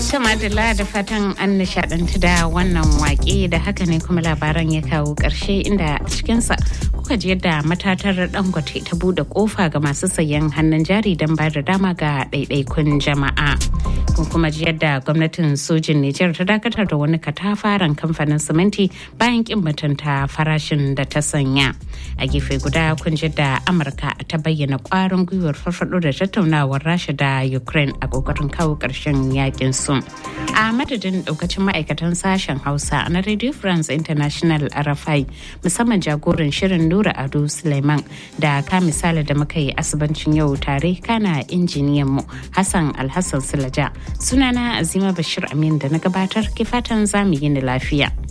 Madalla da fatan an nishadantu da wannan wake da haka ne kuma labaran ya kawo ƙarshe inda a cikinsa kuka ji yadda matatar dangote ta bude kofa ga masu sayan hannun jari don ba da dama ga ɗaiɗaikun jama'a. Kun kuma ji yadda gwamnatin sojin Nijar ta dakatar da wani katafaren kamfanin siminti bayan kin mutunta farashin da ta sanya. A gefe guda kun ji da Amurka ta bayyana kwarin gwiwar farfado da tattaunawar Rasha da Ukraine a kokarin kawo ƙarshen yakin su. A madadin daukacin ma'aikatan sashen Hausa na Radio France International RFI musamman jagoran shirin Nura Ado Suleiman da ka misali da muka yi asibancin yau tare kana injiniyan mu Hassan Alhassan Sulaja. Sunana Azima Bashir Amin da na gabatar ke fatan zamu yi ni lafiya.